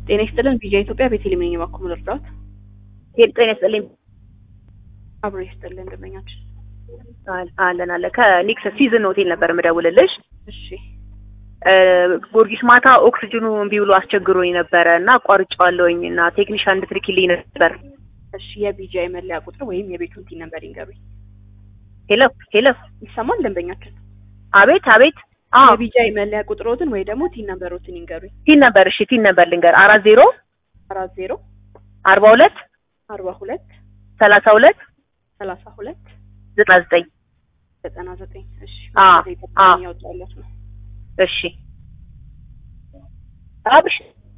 ጤና ይስጥልን ቪዥን ኢትዮጵያ ቤቴሌም ነኝ። እባክዎ ልርዳዎት? ጤና ይስጥልኝ። አብሮ ይስጥልን ደንበኛችን። አለን አለ ከኒክስ ሲዝን ሆቴል ነበር የምደውልልሽ። እሺ ጊዮርጊስ ማታ ኦክስጅኑ እምቢ ብሎ አስቸግሮኝ ነበረ እና አቋርጬዋለሁኝ እና ቴክኒሻን እንድትልኪልኝ ነበር። እሺ የቢጂአይ መለያ ቁጥር ወይም የቤቱን ቲን ነበር ይንገሩኝ። ሄሎ ሄሎ፣ ይሰማል ደንበኛችን? አቤት አቤት። አዎ የቢጂአይ መለያ ቁጥሮትን ወይ ደግሞ ቲን ነምበሮትን ይንገሩኝ። ቲን ነበር። እሺ ቲን ነበር ልንገር፣ አራት ዜሮ አራት ዜሮ አርባ ሁለት አርባ ሁለት ሰላሳ ሁለት ሰላሳ ሁለት ዘጠና ዘጠኝ ዘጠና ዘጠኝ እሺ አ አ ያወጣለት ነው። እሺ አብሽ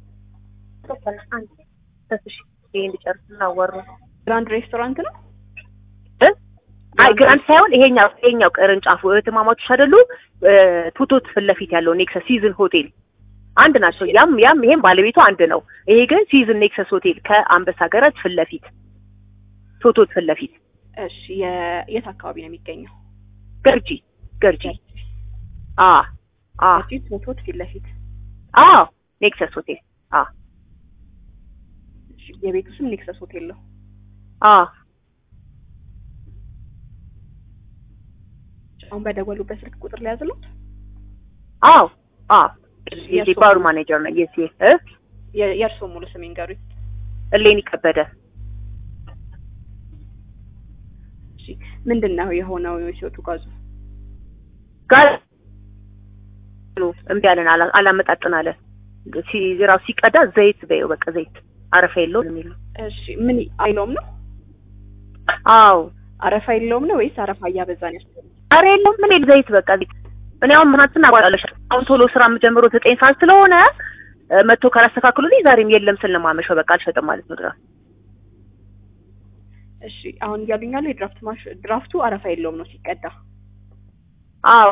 እሺ ይሄ እንዲጨርስ እናወሩ ግራንድ ሬስቶራንት ነው። እ አይ ግራንድ ሳይሆን ይሄኛው ይሄኛው ቅርንጫፉ እህትማማቾች አይደሉ? ቱቶት ፊት ለፊት ያለው ኔክሰስ ሲዝን ሆቴል አንድ ናቸው። ያም ያም ይሄም ባለቤቱ አንድ ነው። ይሄ ግን ሲዝን ኔክሰስ ሆቴል ከአንበሳ ገረድ ፊት ለፊት ቱቶት ፊት ለፊት እሺ የ- የት አካባቢ ነው የሚገኘው? ገርጂ ገርጂ አ አ እዚህ ፎቶት ፊት ለፊት አ ኔክሰስ ሆቴል አ እሺ የቤቱ ስም ኔክሰስ ሆቴል ነው። አ አሁን በደወሉበት ስልክ ቁጥር ላይ ያዝሉት። አዎ አ የባሩ ማኔጀር ነው የሲ እ የእርስዎ ሙሉ ስም ይንገሩኝ። እሌኒ ከበደ እሺ ምንድን ነው የሆነው ሲወጡ ጋዙ? ጋር እምቢ አለን አላ- አላመጣጥን አለ ሲ- ራሱ ሲቀዳ ዘይት በይው በቃ ዘይት አረፋ የለውም የሚል ነው። እሺ ምን አይለውም ነው? አዎ አረፋ የለውም ነው ወይስ አረፋ እያበዛን ያስ አረ የለውም ምን የለ ዘይት በቃ ዘይት እኔ አሁን ምናትን አቋላለሽ አሁን ቶሎ ስራ የምጀምረው ዘጠኝ ሰዓት ስለሆነ እ፣ መጥቶ ካላስተካክሉልኝ ዛሬም የለም ስል ነው የማመሸው። በቃ አልሸጥም ማለት ነው ድረስ እሺ አሁን እያሉኝ ያለው የድራፍት ማሽ ድራፍቱ አረፋ የለውም ነው ሲቀዳ። አዎ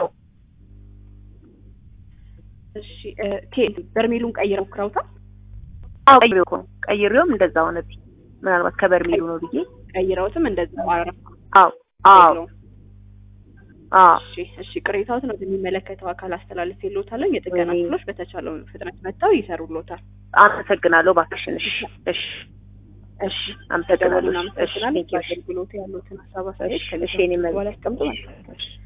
እሺ እ፣ ቴ በርሜሉን ቀይረው ሞክረውታል? አዎ ቀይሬው እኮ ነው ቀይሬውም እንደዛ ሆነብኝ። ምናልባት ከበርሜሉ ነው ብዬ ቀይረውትም እንደዛ አረፋ አዎ አዎ የለውም። አዎ እሺ እሺ ቅሬታዎትን ወደሚመለከተው አካል አስተላልፍ የለውታለን። የጥገና ወይኔ። ክፍሎች በተቻለው ፍጥነት መጥተው ይሰሩልዎታል። አመሰግናለሁ እባክሽን። እሺ እሺ እሺ አመሰግናለሁ። ደወሉን እሺ አመሰግናለን። ቴንኪው። በአገልግሎቱ ያሉትን ሀሳብ አስተያየት እሺ ከዚህ እሺ እኔ በኋላ መልስ ያስቀምጡ። እሺ